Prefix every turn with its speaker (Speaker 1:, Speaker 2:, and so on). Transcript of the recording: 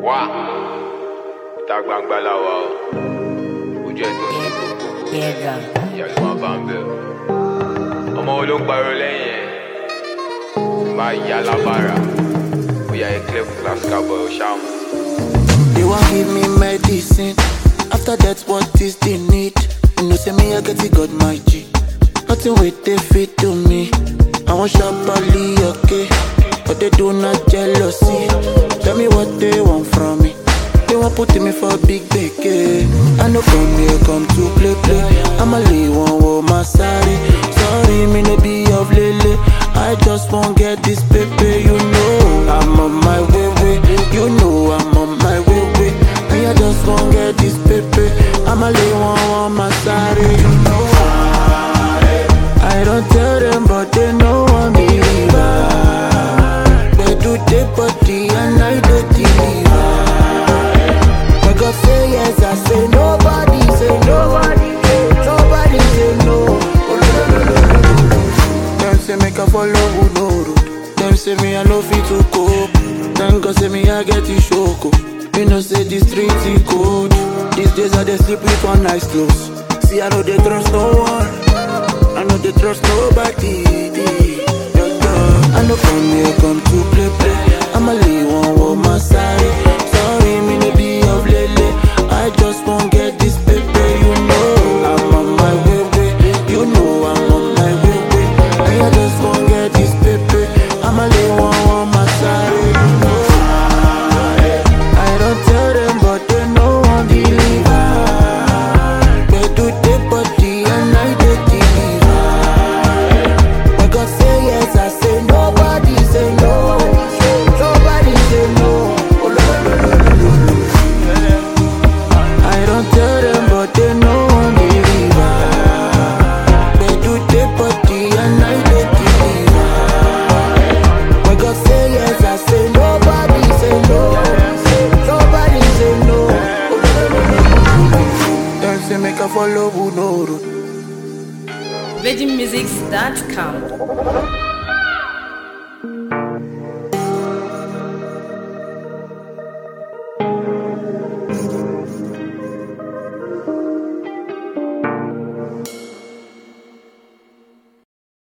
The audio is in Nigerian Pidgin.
Speaker 1: wá ìta gbangba la wà o ojú ẹ tó ní gbogbo
Speaker 2: Piega.
Speaker 1: ìyá ló máa bá ń bẹ o ọmọ wo ló ń pariwo lẹ́yìn ẹ̀ máa yá lábára ó yá ẹ clear fún class cowboy ó ṣáàmù.
Speaker 3: They want give me medicine. After that, what is the need? You know, say me, I get it, got my G. Nothing with they fit to me. I want sharply, okay. But they do not jealousy. Tell me what they want from me. They want put me for big beke. I know come here, come to play, play. I'ma lay one with my sorry. Sorry, me no be of lele. I just won't get this paper, you know. I'm on my way, way. You know I'm on my way, way. Me, I just won't get this paper. I'ma lay one on my sorry, you know. I don't tell them, but they know I'm believer. They do the body and I do deliver. When God say yes, I say nobody say nobody. Nobody say no. Oh, no, no, no, no, no. Them say make I follow who no road. Them say me I no fit to cope. Then God say me I get it shoko. Me no say the street is cold. These days I dey sleep with one eye closed. See I know they trust no one. I know they trust nobody. Yeah, yeah. I know come here come to play play. I'ma leave one with my side. Sorry me no be of lele. I just won't get this paper, you know. I'm on my way, way. You know I'm on my way, way. Me, I just won't get this paper. I'ma lay one on my side, you know. I don't tell them, but they know I'm believer. They do the body and I do deliver. When God say yes, I say nobody say no. Nobody say no. Oh, no, no, no, no, no, no. I don't tell them, but they know I'm believer. They do the body and I do deliver. When God say yes, I say nobody say no. Nobody say no. Oh, no, no, no, no, no. Them say make I follow who no road.
Speaker 2: VeggieMusics.com.